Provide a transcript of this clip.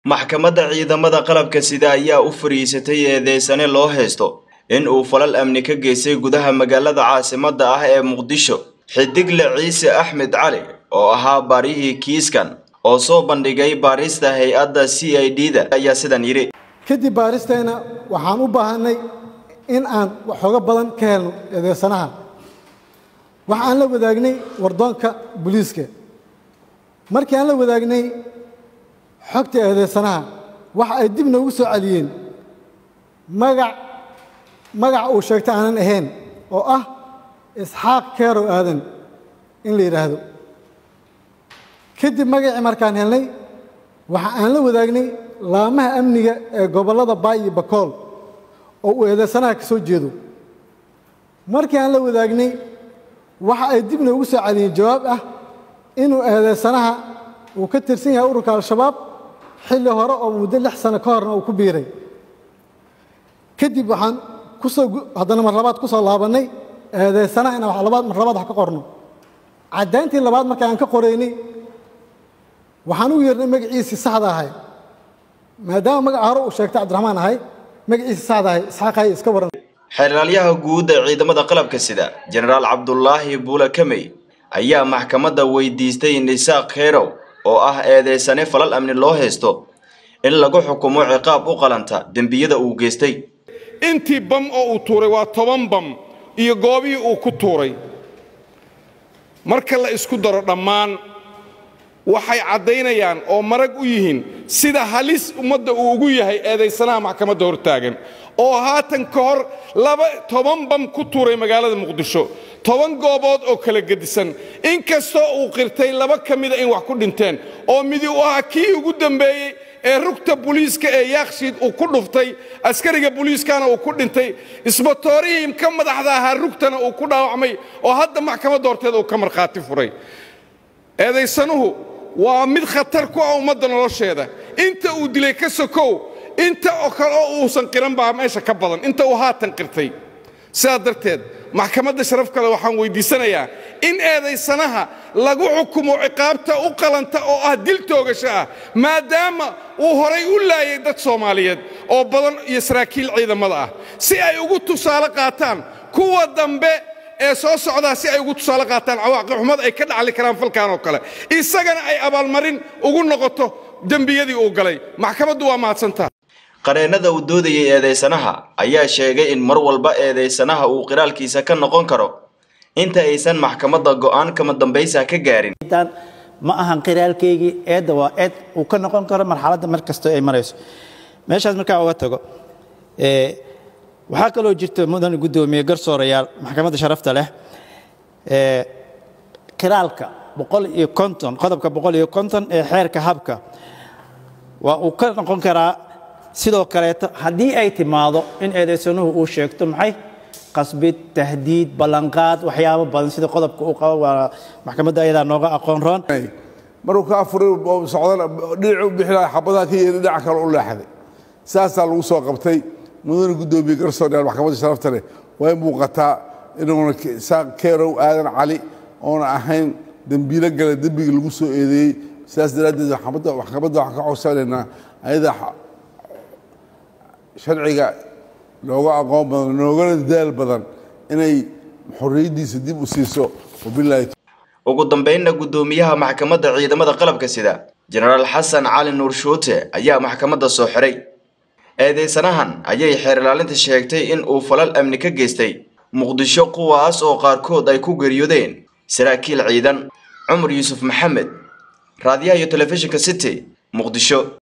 maxkamadda ciidamada qalabka sida ayaa u fariisatay eedeysane loo haysto in uu falal amni ka geystay gudaha magaalada caasimadda ah ee muqdisho xidigle ciise axmed cali oo ahaa baarihii kiiskan oo soo bandhigay baarista hay-adda c i d da ayaa sidan yidhi kadib baaristeena waxaan u baahanay in aan waxooga badan ka helno eedeysanaha waxa aan la wadaagnay wardoonka booliiska markii aan la wadaagnay xogta eedeysanaha waxa ay dib noogu soo celiyeen magac magac uu sheegtay aanan ahayn oo ah isxaaq keerow aadan in la yidhaahdo kadib magacii markaan helnay waxa aan la wadaagnay laamaha amniga ee gobollada baay iyo bakool oo uu eedeysanaha ka soo jeedo markii aan la wadaagnay waxa ay dib noogu soo celiyeen jawaab ah inuu eedeysanaha uu ka tirsan yahay ururka al-shabaab xilli hore oo muddo lix sano ka horna uu ku biiray kadib waxaan kusoo haddana mar labaad ku soo laabannay eedeysanaha inaan labaad mar labaad wax ka qorno caddayntii labaad marka aan ka qoraynay waxaan u yeernay magaciisii saxda ahay maadaama magaca hore uu sheegtay cabdiraxmaan ahay magaciisii saxda ahay isxaaqahay iska waran xeeraalyaha guud ee ciidamada qalabka sida jenaraal cabdulaahi buule kamey ayaa maxkamadda weydiistay nisaaq kheyrow oo ah eedeysane falal amni loo haysto in lagu xukumo ciqaab u qalanta dembiyada uu geystay intii bam oo uu tuuray waa toban bam iyo goobihii uu ku tuuray marka la isku daro dhammaan waxay caddaynayaan oo marag u yihiin sida halis ummadda uu ugu yahay eedaysanaha maxkamadda hortaagan oo haatan ka hor laba toban bam ku tuuray magaalada muqdisho toban goobood oo kala gedisan inkastoo uu qirtay laba ka mida in wax ku dhinteen oo midi u ahaa kii ugu dambeeyey ee rugta buliiska ee yaakshiid uu ku dhuftay askariga buliiskana uu ku dhintay isbatoorihii ka madaxda ahaa rugtana uu ku dhaawacmay oo hadda maxkamadda horteeda uu ka markhaati furay eedaysanuhu waa mid khatar ku ah ummadda nolosheeda inta uu dilay ka sokow inta oo kale oo uusan qiran baa meesha ka badan inta uu haatan qirtay sidaa darteed maxkamadda sharaf kale waxaan weyddiisanayaa in eedaysanaha lagu xukumo ciqaabta u qalanta oo ah dil toogasho ah maadaama uu horay u laayay dad soomaaliyeed oo badan iyo saraakiil ciidamada ah si ay ugu tusaale qaataan kuwa dambe ee soo socdaa si ay ugu tusaale qaataan cawaaqib xumad ay ka dhacli karaan falkan oo kale isagana ay abaalmarin ugu noqoto dembiyadii uu galay maxkamaddu waa mahadsantaha qareennada uu doodayay eedeysanaha ayaa sheegay in mar walba eedeysanaha uu qiraalkiisa ka noqon karo inta aysan maxkamadda go'aan kama dambaysa ka gaarin ma ahan qiraalkaygii eedda waa eed uu ka noqon karo marxaladda mar kastoo ay marayso meeshaas markaa uga tago waxaa kaloo jirta mudan guddoomiye garsoorayaal maxkamadda sharafta leh qiraalka boqol iyo konton qodobka boqol iyo konton ee xeerka habka waa uu ka noqon karaa sidoo kaleeto haddii ay timaado in eedaysanuhu uu sheegto maxay qasbid tahdiid ballanqaad waxyaabo badan sida qodobka uu qabo waa maxkamadda ayadaa nooga aqoon roon maruu ka afuray socdana dhinacu bixi lahaa xabadaha ka yeeli dhinaca kale u leexday saasaa lagu soo qabtay mudane guddoomiye garsooreyaal maxkamadda sharafta leh way muuqataa inuuna keerow aadan cali oona ahayn dembiilo gale dembigii lagu soo eedeeyey sidaas daraaddeed maxkamadda waxaan ka codsanaynaa ayada sharciga nooga aqoon badan noogana dadaal badan inay xorriyaddiisa dib u siiso wabilaahi ugu dambeynna guddoomiyaha maxkamadda ciidamada qalabka sida jenaraal xasan cali nuur shuute ayaa maxkamadda soo xiray eedeysanahan ayay xeer ilaalinta sheegtay in uu falal amni ka geystay muqdisho kuwaas oo qaarkood ay ku geeriyoodeen saraakiil ciidan cumar yuusuf maxamed raadiyaha iyo telefishinka city muqdisho